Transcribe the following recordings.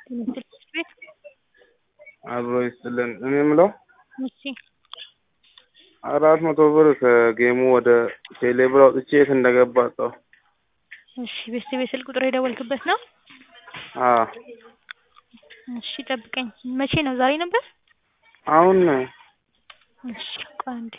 ትምህርት ቤት አብሮ ይስጥልን። እኔ የምለው እሺ አራት መቶ ብር ከጌሙ ወደ ቴሌ ብር አውጥቼ የት እንደገባ አጣሁ። እሺ ቤተሰብ የስልክ ቁጥር የደወልክበት ነው? አዎ እሺ ጠብቀኝ። መቼ ነው? ዛሬ ነበር? አሁን ነው። እሺ ቆይ አንዴ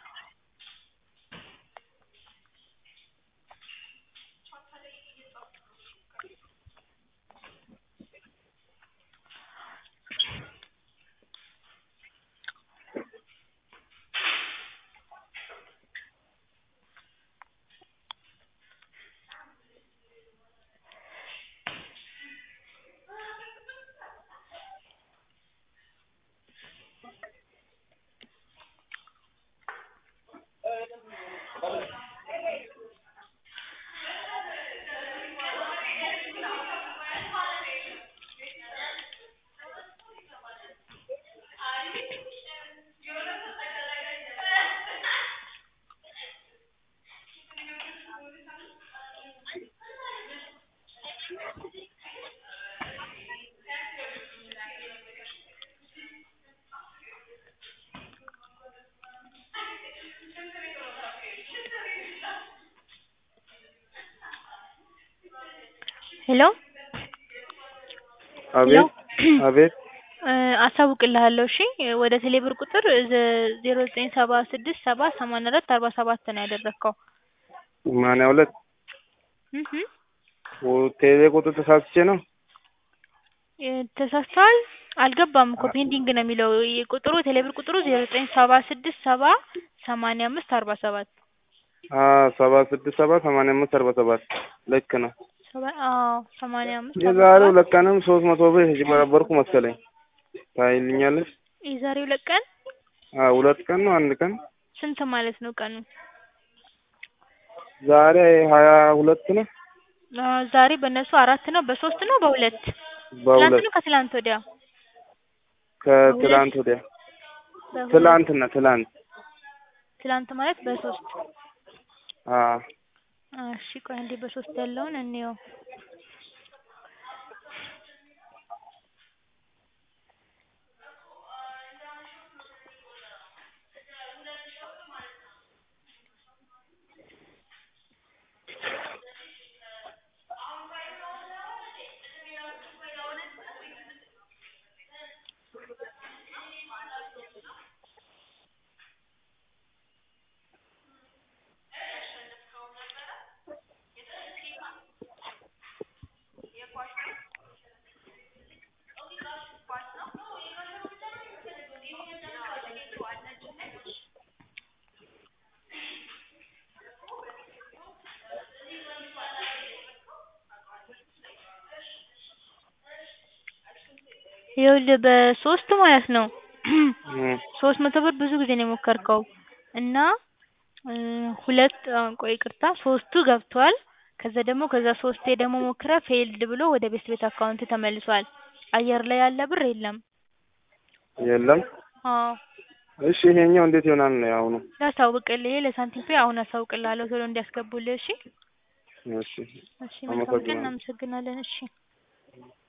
ሄሎ አቤት አቤት እ አሳውቅልሃለሁ እሺ ወደ ቴሌብር ቁጥር ዜሮ ዘጠኝ ሰባ ስድስት ሰባ ሰማንያ አራት አርባ ሰባት ነው ያደረግከው ሰማንያ ሁለት እህ ቴሌ ቁጥር ተሳስቼ ነው። እ ተሳስተዋል አልገባም እኮ ፔንዲንግ ነው የሚለው ቁጥሩ ቴሌብር ቁጥሩ ዜሮ ዘጠኝ ሰባ ስድስት ሰባ ሰማንያ አምስት አርባ ሰባት አዎ ሰባ ስድስት ሰባ ሰማንያ አምስት አርባ ሰባት ልክ ነው። ሰባ አዎ ሰማንያ አምስት አርባ የዛሬ ሰባት ሁለት ቀንም ሶስት መቶ ብር የተጭበረበርኩ መሰለኝ። ታይልኛለሽ? የዛሬ ሁለት ቀን አዎ ሁለት ቀን ነው አንድ ቀን ስንት ማለት ነው ቀኑ? ዛሬ ሀያ ሁለት ነው። አ ዛሬ በእነሱ አራት ነው በሶስት ነው በሁለት ትላንት በሁለት ነው ከትላንት ወዲያ ከትላንት ወዲያ በሁለት ትላንትና ትላንት ትላንት ማለት በሶስት አዎ እሺ ቆይ አንዴ በሶስት ያለውን እንየው ይኸውልህ በሶስት ማለት ነው እም ሶስት መቶ ብር ብዙ ጊዜ ነው የሞከርከው እና እ ሁለት አሁን ቆይ ይቅርታ ሶስቱ ገብቷል ከዛ ደግሞ ከዛ ሶስቴ ደግሞ ሞክረህ ፌይልድ ብሎ ወደ ቤት ቤት አካውንት ተመልሷል አየር ላይ ያለ ብር የለም የለም። አዎ እሺ ይሄኛው እንዴት ይሆናል ነው ያሁኑ? ላሳውቅልህ ይሄ ለሳንቲም ፔይ አሁን አሳውቅልሃለሁ ቶሎ እንዲያስገቡልህ እሺ እሺ እሺ መልካም ቀን አመሰግናለሁ። እናመሰግናለን እሺ